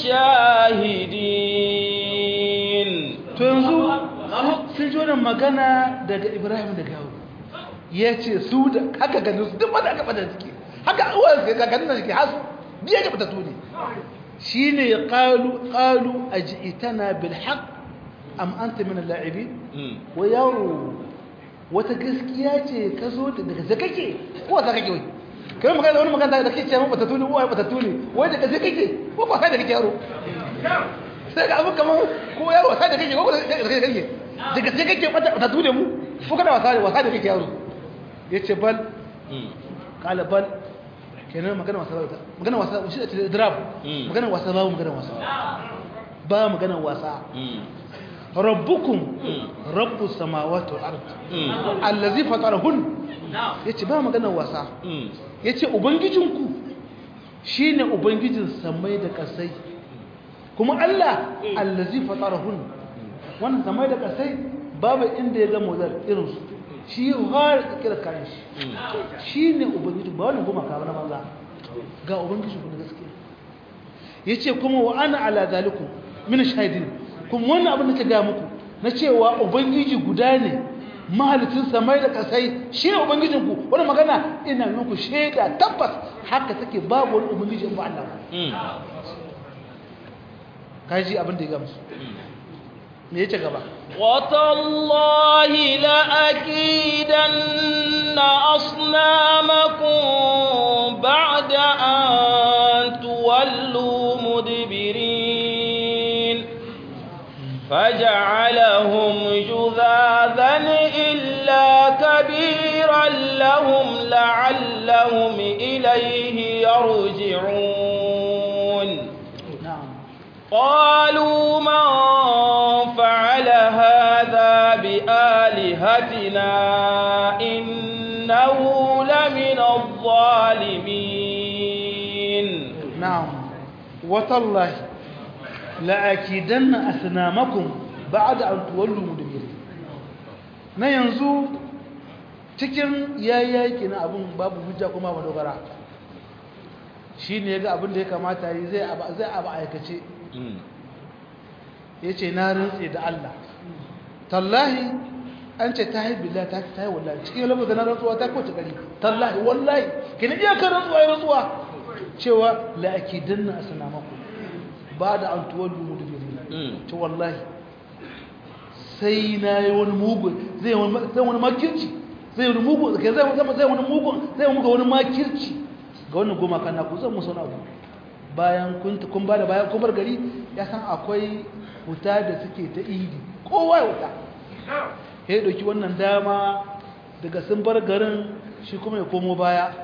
الشاهدين to yanzu sun ji wannan magana daga ibrahim da gawo ya ce su da haka ganin su duk wanda aka fada suke haka uwan su ka ganin da suke hasu biya ga fata tuni shi ne ya ƙalu ƙalu a ji'itana bil haq am anta min al-la'ibin wa yaro wata gaskiya ce ka zo da daga zakake ko wata kake wai kai magana wani magana da kake cewa fata tuni uwa fata tuni wai daga zakake ko ko sai da kake yaro sai ga abu kamar ko yaro wasa da kake ko da kake kake daga sai kake wata ta tune mu ko kana wasa da wasa da kake yaro yace bal kala bal kenan magana wasa ba magana wasa shi da drab magana wasa ba magana wasa ba magana wasa rabbukum rabbus samawati wal ard allazi fatarahun yace ba magana wasa yace ubangijinku shine ubangijin samai da kasai kuma Allah allazi fatarahun wannan samai da kasai babu inda ya zama wazar irin su shi har kira kayan shi shine ubangiji ba wannan goma ka na banza ga ubangiji ku na gaskiya yace kuma wa ana ala zalikum min shahidin kuma wannan abin da ta ga muku na cewa ubangiji guda ne mahalicin samai da kasai shi ne ubangijinku wani magana ina muku shaida tabbas haka take babu wani ubangiji in ba Allah kaji abin da ya gamsu me yace gaba وتالله لأكيدن أصنامكم بعد أن تولوا مدبرين فجعلهم جذاذا إلا كبيرا لهم لعلهم إليه يرجعون na'am قالوا من فعل هذا بآلهتنا إنه لمن الظالمين na'am watallahi la'akidanna asnamakum ba'da an tuwallu mudbirin na yanzu cikin yayyaki na abun babu hujja kuma ba dogara shine yaga abin da ya kamata yi zai aba zai aba aikace yace na rantse da Allah tallahi an ce ta yi billahi ta ta yi wallahi cikin lafazin na rantsuwa ta kwace gari tallahi wallahi kina iya kan rantsuwa ya rantsuwa cewa la'akidanna asnamakum ba da an tuwallu mudbirin ce wallahi sai na yi wani mugun zai wani makirci zai wani mugun zai zai wani mugun zai muga wani makirci ga wannan goma kan naku zan musu abu bayan kun kun bada bayan kun bar gari ya san akwai wuta da suke ta idi kowa ya wuta ya dauki wannan dama daga sun bar garin shi kuma ya komo baya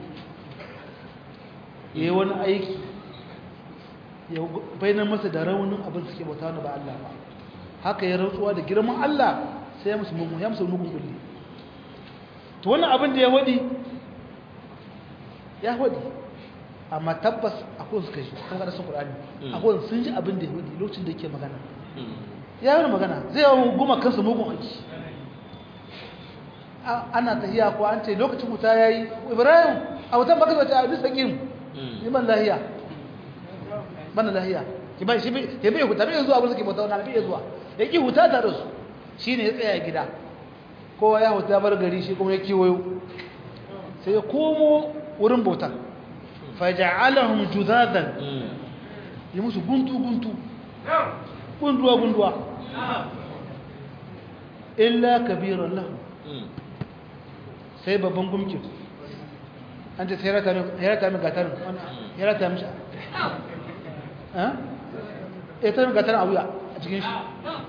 ya yi wani aiki ya bayyana masa da raunin abin suke bauta wani ba Allah ba haka ya rantsuwa da girman Allah sai ya musu mugun ya musu mugun kulli to wannan abin da ya wadi ya wadi amma tabbas akwai su kashi kan kada sun Qur'ani akwai sun ji abin da ya wadi lokacin da yake magana ya yi magana zai yawo goma kansa mugun aiki ana tahiya ko an ce lokacin wuta yayi Ibrahim a wata baka zata a bisa gim yi man lahiya mana lahiya ki bai shi ya bai huta bai zuwa abin suke bauta wani bai zuwa ya ki huta tare su shi ne ya tsaya gida kowa ya huta bar gari shi kuma ya kiwayo sai ya komo wurin bautan faja'alahum judadan yi musu guntu guntu gunduwa gunduwa illa kabiran lahu sai babban gumkin an ce sai ya rata min gatarin ya rata min ya ta min gatarin a wuya a cikin shi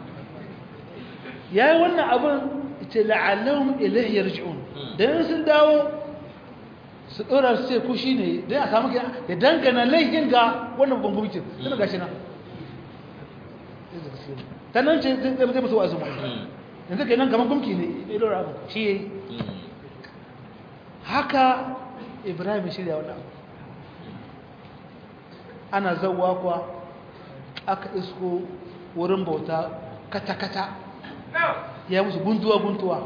ya yi wannan abin ce la'allahun ilahi yarji'un don sun dawo su ɗora su ce kushi ne don a samu ya dangana laifin ga wannan babban gumkin suna gashi nan ta nan ce zai zai musu wa'azu yanzu ke nan kamar gumki ne ya ɗora abu shi ya yi haka ibrahim shirya wannan abu ana zauwa kuwa aka isko wurin bauta kata-kata ya musu guntuwa-guntuwa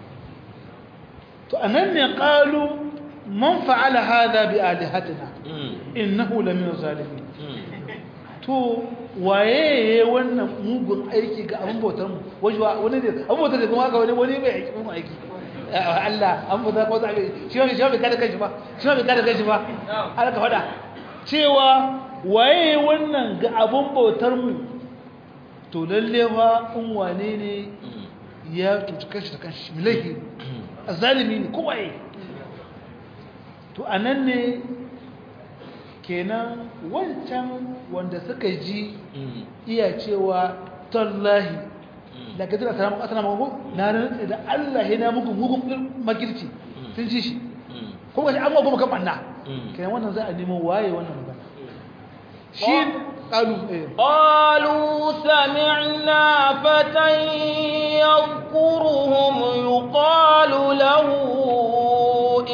to a nan ne ƙalu man fa'ala hada bi alihatina innahu lamin zalimin to waye ya wannan mugun aiki ga abin bautar mu wani ne abin bautar da kuma haka wani wani mai aiki mun aiki Allah an bautar ko zabe shi ne shi bai kada kanshi ba shi bai kada kanshi ba Allah ka fada cewa waye wannan ga abin bautar mu to lalle fa in wane ne ya tuci kanshi da kanshi milahi azalimi ne ko waye to anan ne kenan wancan wanda suka ji iya cewa tallahi daga tana salamu asana mago na rantsa da Allah ya na muku mugun makirci sun ji shi kuma shi an mago maka banna kenan wannan za a nemo waye wannan magana shi qalu qalu sami'na fatan yadhkuruhum yuqalu lahu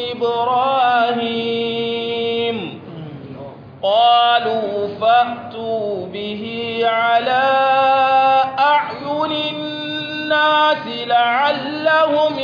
ibrahim قالوا فأتوا به على أعين الناس لعلهم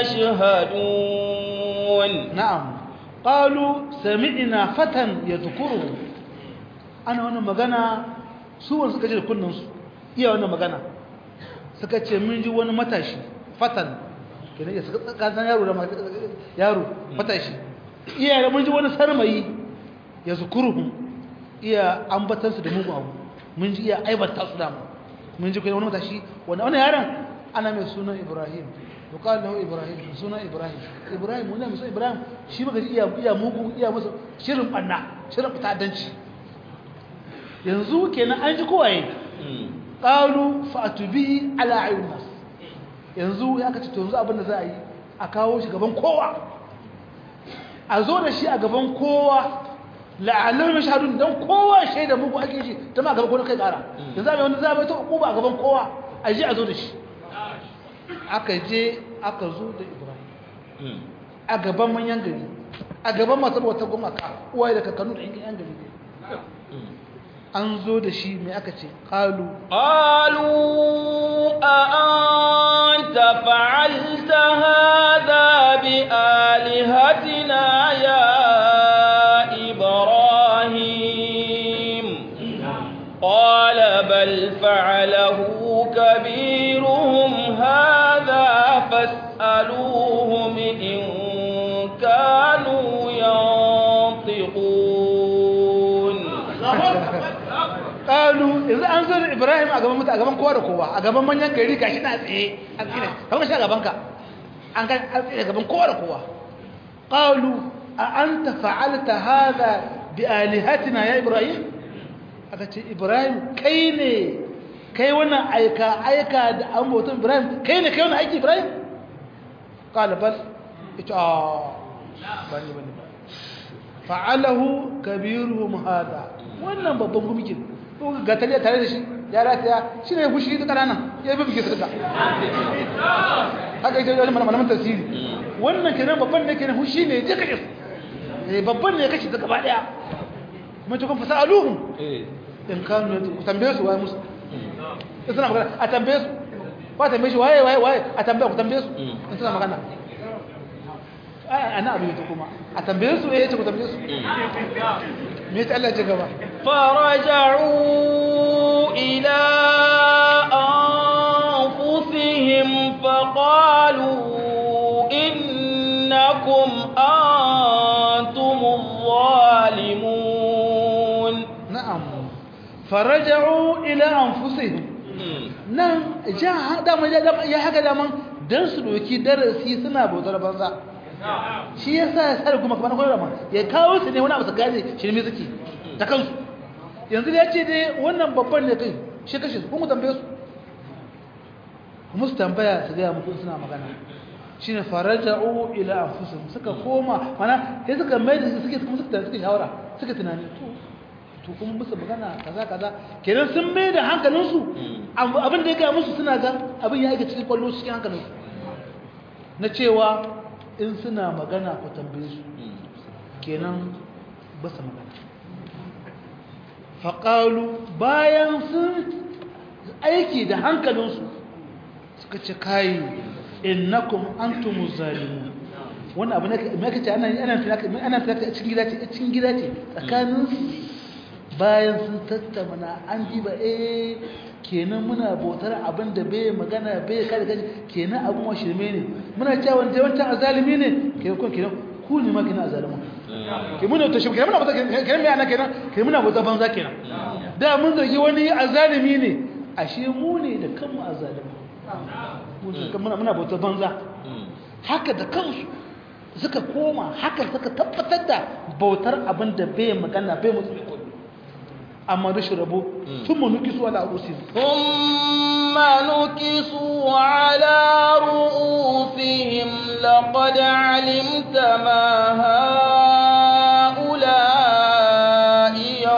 يشهدون نعم قالوا سمعنا فتى يذكره أنا وانا مغانا سوى suka ji da kunnansu iya wannan magana suka ce mun ji wani matashi fatan kenan ya suka kasan yaro da yaro matashi iya mun ji wani sarmayi ya zukuruhum iya ambatansu da mugun abu mun ji iya aibata su dama mun ji kai wani matashi wanda wani yaron ana mai sunan ibrahim to qala lahu ibrahim sunan ibrahim ibrahim wannan mai sunan ibrahim shi baka ji iya iya mugu iya masa shirin banna shirin fitadanci yanzu kenan an ji kowaye qalu fa'tu bihi ala ayun nas yanzu ya kace to yanzu abin da za a yi a kawo shi gaban kowa a zo da shi a gaban kowa la'allahu mashhadun dan kowa shaida muku ake shi ta ma gaban kowa kai kara yanzu mai wani zabai ta hukuma a gaban kowa a je a zo da shi aka je aka zo da Ibrahim a gaban manyan gari a gaban masu wata gumaka uwaye da kakannu da yan gari an zo da shi mai aka ce qalu qalu a anta fa'alta hadha bi alihatina ya إبراهيم قال بل فعله كبيرهم هذا فاسألوهم إن كانوا ينطقون قالوا إذا أنزل إبراهيم أقام متى أقام كوارا كوا أقام من ينكري كاشنا أسئي أسئي هم شاء أقامك أنك أسئي أقام كوارا كوا قالوا أأنت فعلت هذا بآلهتنا يا إبراهيم أكتش إبراهيم كيني كي وانا أيكا أيكا أموتون إبراهيم كيني كي وانا أيكي إبراهيم قال بل آه بني بني فعله كبيرهم هذا wannan babban gumikin ko ga taliya tare da shi ya rataya shi ne fushi ta kanana ya bi bige su da haka ita wani malaman tasiri wannan kenan babban da kenan fushi ne je kaje eh babban ne kace ta gaba daya mun ci kun fasa aluhum in kanu ku tambaye su waye musu suna magana a tambaye su ba tambaye shi waye waye waye a tambaye ku tambaye su in suna magana ana abu ta kuma a tambaye su eh ce ku tambaye su me ta Allah ce gaba فرجعوا إلى أنفسهم فقالوا إنكم أنتم الظالمون na'am faraja'u ila anfusihim nan ja dama ya haka daman dan su doki darasi suna bautar banza shi yasa ya sare kuma kamar koyar ma ya kawo su ne wani abu su gane shirme suke ta kansu yanzu da ya ce dai wannan babban ne kai shi kashe su kuma tambaye su kuma su tambaya su gaya mutum suna magana shine faraja'u ila anfusihim suka koma mana sai suka mai da suke kuma suka suka shawara suka tunani to to kuma musu magana kaza kaza kenan sun mai da hankalinsu abin da ya gaya musu suna ga abin ya aika cikin kwallo cikin hankalinsu na cewa in suna magana ku tambaye su kenan ba su magana faƙalu bayan sun aiki da hankalinsu suka ce kayi innakum antumu zalimu wannan abu ne mai kace ana ana ana cikin gida ce cikin gida ce tsakanin bayan sun tattauna an diba eh kenan muna bautar abin da bai magana bai kada kaji kenan abin wa shirme ne muna cewa wanda wancan azalimi ne kenan kun kenan ku ne ma kenan azalimin ke muna ta shirme kenan muna bautar kenan me ana kenan kenan muna bautar banza kenan da mun zargi wani azalimi ne ashe mu ne da kanmu azalimi muna muna bautar banza haka da kansu suka koma haka suka tabbatar da bautar abin da bai magana bai mutu amma rashin rabo sun manuki su ala rusin ثم نكسوا على رؤوسهم لقد علمت ما هؤلاء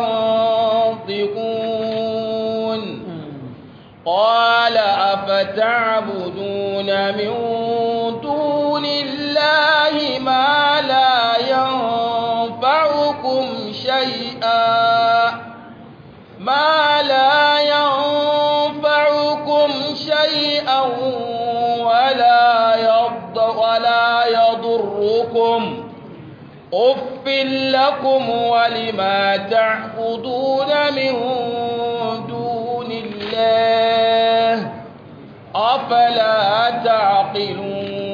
ينطقون قال أفتعبدون من دون الله ما لا ينفعكم شيئا ما لا ينفعكم شيئا ولا يض ولا يضركم أف لكم ولما تعبدون من دون الله أفلا تعقلون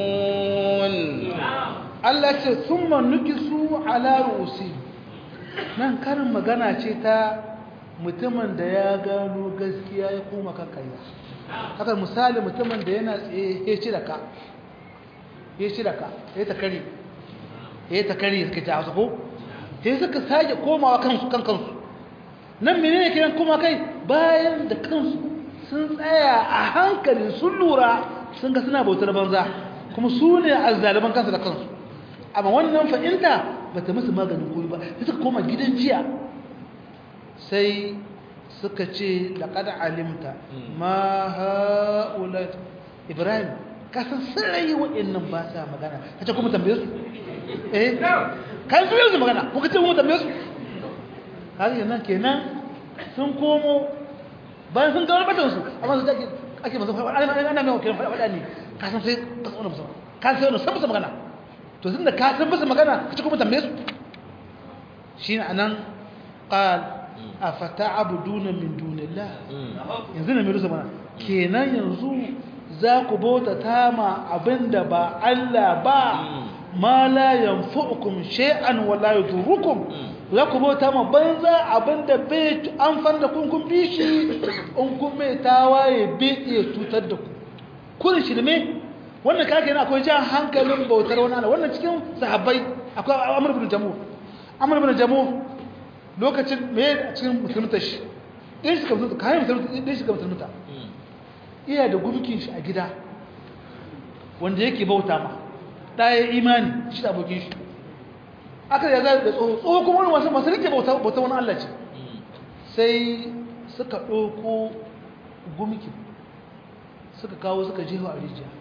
Allah ce sun manuki su ala rusi nan karin magana ce ta mutumin da ya gano gaskiya ya koma kakkaya haka misali mutumin da yana tsaye ya ci da ka ya ci da ka ya ta kare ya ta kare suka ci hausa ko sai suka sake komawa kansu kan kansu nan menene kiran koma kai bayan da kansu sun tsaya a hankali sun lura sun ga suna bautar banza kuma su ne azzaliman kansu da kansu amma wannan fa'inta ba ta musu maganin koyi ba sai suka koma gidan jiya sai suka ce laƙad alimta ma ha'ula ibrahim kasan sarai waɗannan ba sa magana ka ce kuma tambaye su eh kan su yanzu magana kuka ce kuma tambaye su har yana kenan sun komo bayan sun gawar batansu amma su ake ake masu faɗa ana mai wakilan faɗa ne kasan sai ka tsawon musu ka sai wani san musu magana to sun da ka san musu magana ka ce kuma tambaye su shi ne a nan ƙal a fata abuduna min dunillah yanzu na mirusa mana kenan yanzu za ku bauta tama abinda ba Allah ba ma la yanfu'ukum shay'an wa la yadurukum za ku bauta ma banza abinda bai amfan da kun kun bishi in kun mai tawaye bai iya cutar da ku kun shirme wannan kake yana akwai jan hankalin bautar wani Allah wannan cikin sahabbai akwai Amr ibn Jamu Amr ibn Jamu lokacin me a cikin musulunta shi ɗin shi ka musulunta kayan musulunta ɗin shi ka musulunta iya da gumkin shi a gida wanda yake bauta ma ɗaya imani shi da abokin shi aka da ya da tsoho tsoho kuma wani wasu masu rike bauta wani Allah ce sai suka ɗauko gumkin suka kawo suka jeho a rijiya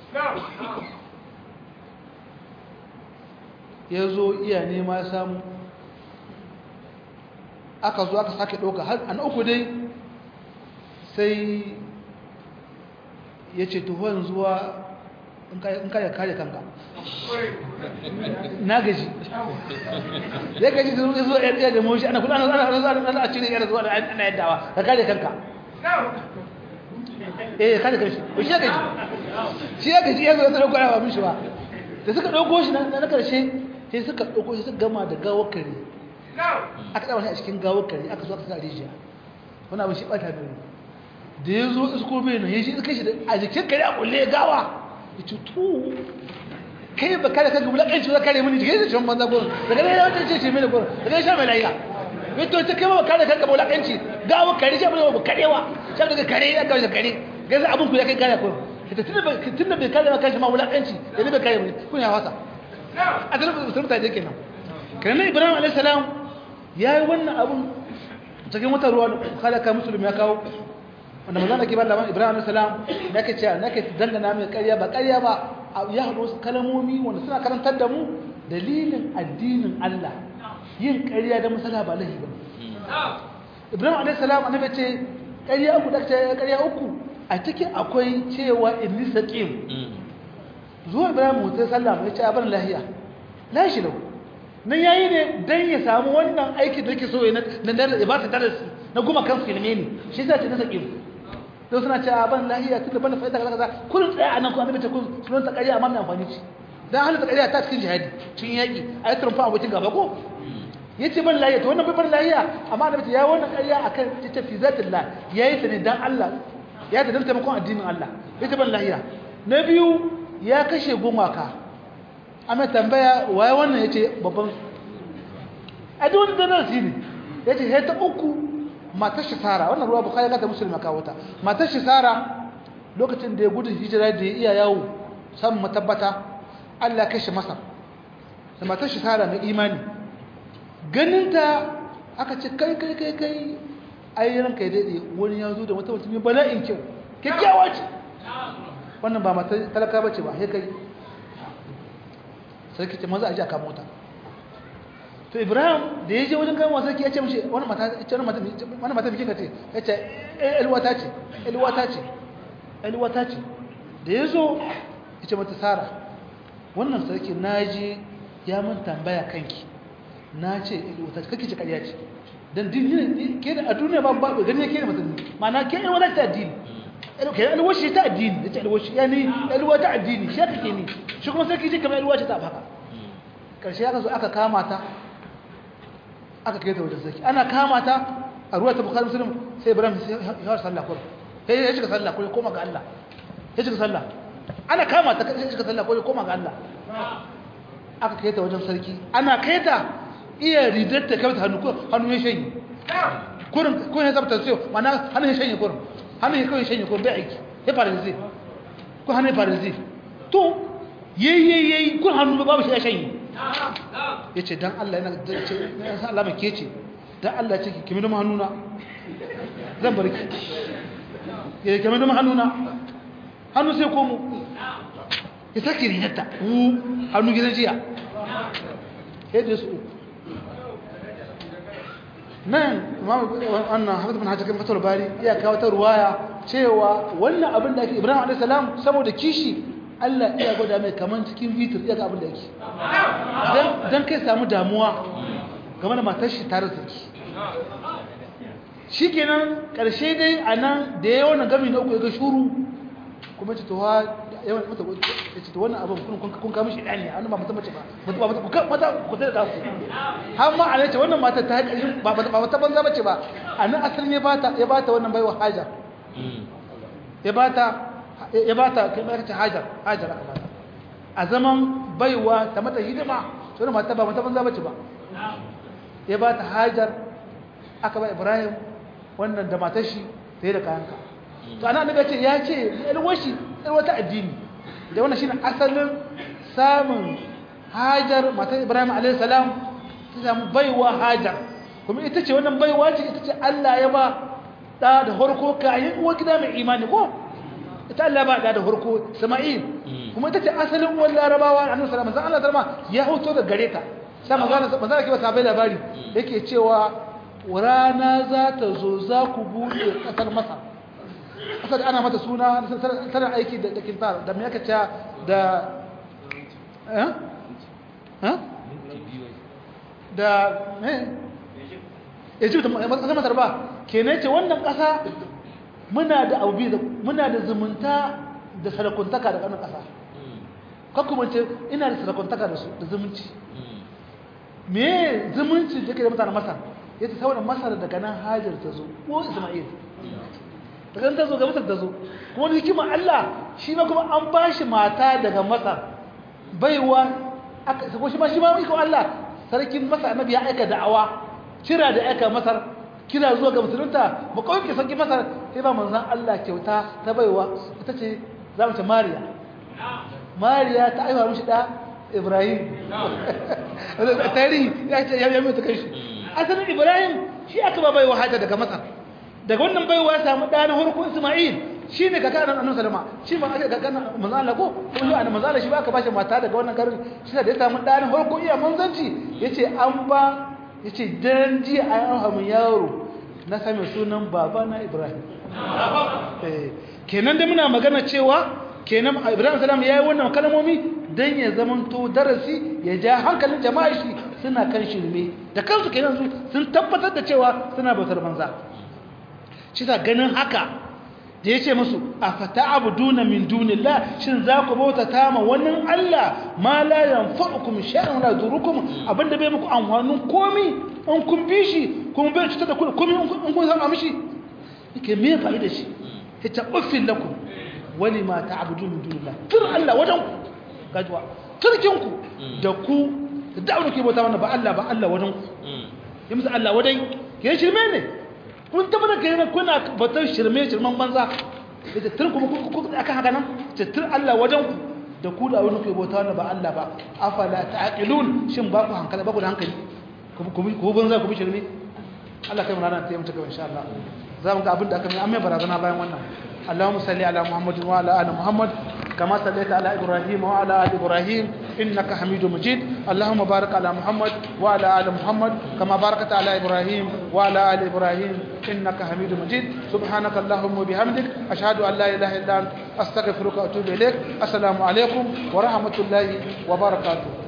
ya zo iya nema samu aka zo aka sake ɗauka har an uku dai sai ya ce tuhon zuwa in ka kare kanka na gaji ya gaji da zuwa ya da moshi ana kula ana ana ana a cire yana zuwa ana yaddawa ka kare kanka eh kare kanshi shi ya gaji shi ya gaji ya zo da dauko ba mishi ba da suka dauko shi na karshe sai suka dauko shi suka gama da gawar kare aka tsaba shi a cikin gawar kare aka zo aka sa rijiya wani abin shi bata da da ya zo isko bai nan ya shi kai shi a jikin kare a kulle gawa ya ce to kai ba kare kanka bulakanci za kare mini jikin shi banza gurin daga nan ya wata ce ce mini gurin daga nan sha mai lafiya ya to ta kai ba kare kanka bulakanci gawa kare shi abin da karewa shi daga kare ya gawa kare gaza abin ku ya kai kare kurin tun da bai kare ma kanshi ma wulakanci da bai kare mini kun ya wasa a tsarin musulun ta je kenan kenan ibrahim alayhi salam ya yi wannan abun cikin wata ruwa halaka musulmi ya kawo wanda maza da ke ba labarin ibrahim alisalam na ke cewa na ke dangana mai karya ba karya ba ya haɗu wasu kalamomi wanda suna karantar da mu dalilin addinin allah yin karya da masala ba lahi ba ibrahim alisalam annabi ce karya uku da ce karya uku a cikin akwai cewa inni saqim zuwa ibrahim mutai sallam ya ce abin lahiya lashi lau nan yayi ne dan ya samu wannan aikin da yake so ya na da ba ta darasi na guma kan filme ne shi zai ce na saqim to suna cewa ban lahiya tunda ban fa'ida kaza kaza kullun tsaya anan ku annabi ce kun sunan ta ƙarya amma mai amfani ce dan halin ta ƙarya ta cikin jihadi cikin yaki ayi turfa abokin gaba ko yace ban lahiya to wannan bai ban lahiya amma annabi ce ya wannan ƙarya akan ta fi zatillah yayi ta ne dan Allah ya ta dan taimakon addinin Allah yace ban lahiya na biyu ya kashe gumaka amma tambaya waye wannan yace babban a duk wani darasi ne yace sai ta uku matar shi Sara wannan ruwa Bukhari ga ta Muslim kawo ta matar shi Sara lokacin da ya gudu hijira da ya iya yawo san matabbata Allah kashe masa da matar shi Sara mai imani ganinta aka ce kai kai kai kai ai ranka ya dade wani ya zo da wata mutum bala'in kyau kyakkyawa ce wannan ba matar talaka bace ba sai kai sarki ce maza a ji a kama mota to ibrahim da ya je wajen kama sarki ya ce mashi wani mata ce wani mata bikin ka ce ya ce elwata ce elwata ce elwata ce da ya zo ya ce mata sara wannan sarki na je ya mun tambaya kanki na ce elwata ce kake ce karya ce dan dini ke da a duniya ba ba gani ke da mutum ma'ana ke elwata ta addini ke elwashi ta addini ya ce elwashi yani elwata addini shi kake ni shi kuma sarki ce kamar elwashi ta haka karshe aka zo aka kama ta aka kai ta wajen sarki ana kama ta a ruwa ta bukari musulun sai ibrahim ya sallah kuma sai ya shiga sallah kuma koma ga Allah ya shiga sallah ana kama ta sai shiga sallah kuma koma ga Allah aka kai ta wajen sarki ana kai ta iya ridar ta kai ta hannu hannu ya shanye kurin kun ya zabta sai mana hannu ya shanye kurin hannu ya kawai shanye kurin bai aiki ya fara zai ko hannu ya fara zai to yayi yayi kun hannu babu shi ya shanye ya ce don Allah yana ce ya san alama ke ce don Allah ce kimi da hannuna zan bari ki ya kimi da hannuna hannu sai komo ya sake rinata hannu gidan jiya yadda su nan wannan hafiz bin hajjakin fatar bari iya kawo ta ruwaya cewa wannan abin da ake ibrahim a.s. saboda kishi Allah iya gwada mai kaman cikin vitir iya ga abin da yake don kai samu damuwa game da matar shi tare da shi kenan ƙarshe dai a nan da ya wannan gami na uku ya ga shuru kuma ce towa yawan mata ya ce wannan abin kun kama shi ɗani a ba mata mace ba mata ku ta da ku har ma a ce wannan mata ta haƙari ba mata banza mace ba a nan asalin ya bata wannan baiwa hajar ya bata ya ba ta kai mai hajar hajar aka ba a zaman baiwa ta mata hidima to ne mata ba mata banza bace ba ya ba ta hajar aka ba ibrahim wannan da matar shi ta yi da kayanka to ana daga ce ya ce alwashi wata addini da wannan shine asalin samun hajar matar ibrahim alayhi salam ta samu baiwa hajar kuma ita ce wannan baiwa ce ita ce Allah ya ba da da horko kayan uwa gida mai imani ko ita Allah ba da da farko Sama'il kuma ita ce asalin uwan Larabawa Annabi sallallahu alaihi wasallam Allah ya hoto da gare ta sai magana manzo ke ba sabai labari yake cewa rana za ta zo za ku bude kasar Masar ƙasa da ana mata suna tana aiki da kintar da me aka ce da eh eh da me Egypt ƙasar Masar ba kenan ce wannan ƙasa muna da abu muna da zumunta da sarakuntaka da ƙanan ƙasa kakku ce ina da sarakuntaka da su da zumunci me zumunci da ke da mutanen masar ya ce saboda masar daga nan hajar ta zo ko isma'il daga nan ta zo ga masar ta zo kuma da hikimar allah shi ma kuma an ba shi mata daga masar baiwa aka ko shi ma shi ma iko allah sarkin masar annabi ya aika da'awa kira da aika masar kira zuwa ga musulunta ba kawai ke sarki masar sai ba manzan allah kyauta ta baiwa ita ce za mu ce mariya mariya ta aiwa mishi da ibrahim tarihi ya ce ya yi ta kai shi asalin ibrahim shi aka ba baiwa hajja daga masar daga wannan baiwa ya samu ɗa na harko isma'il shi ne kaka nan annabi salama shi ma aka kaka manzo Allah ko ko shi annabi manzo shi ba aka bashi mata daga wannan garin shi da ya samu ɗa na harko iya manzanci yace an ba yace dan ji an hamu yaro na same sunan baba na ibrahim eh kenan da muna magana cewa kenan ibrahim salam ya yi wannan kalmomi don ya zamanto darasi ya ja hankalin jama'a shi suna kan shirme da kansu kenan su sun tabbatar da cewa suna bautar banza shi ta ganin haka da ya ce musu a fata abu duna min dunillah shin za ku bauta ta ma wani allah ma la yanfa'ukum shay'an la durukum abinda bai muku amfanin komi in kun bi shi kuma bai cutar da ku komi in kun san mishi yake me fa'ida shi ya ta uffin lakum wani ma ta abudu min dunillah tur Allah wajen ku gajuwa turkin ku da ku da da'awar ke bauta wannan ba Allah ba Allah wajen ku ya musu Allah wajen ya shirme ne kun tabbata kai ne kuna bautar shirme shirman banza da tur kuma ku akan haka nan ce tur Allah wajen ku da ku da wani ke bauta wannan ba Allah ba afala ta'qilun shin ba ku hankali ba ku da hankali ku ku banza ku bi shirme Allah kai mu rana ta yi mutuka insha Allah za mu ga abin da aka mai amma barazana bayan wannan اللهم صل على محمد وعلى ال محمد كما صليت على ابراهيم وعلى ال ابراهيم انك حميد مجيد اللهم بارك على محمد وعلى ال محمد كما باركت على ابراهيم وعلى ال ابراهيم انك حميد مجيد سبحانك اللهم وبحمدك اشهد ان لا اله الا انت استغفرك واتوب اليك السلام عليكم ورحمه الله وبركاته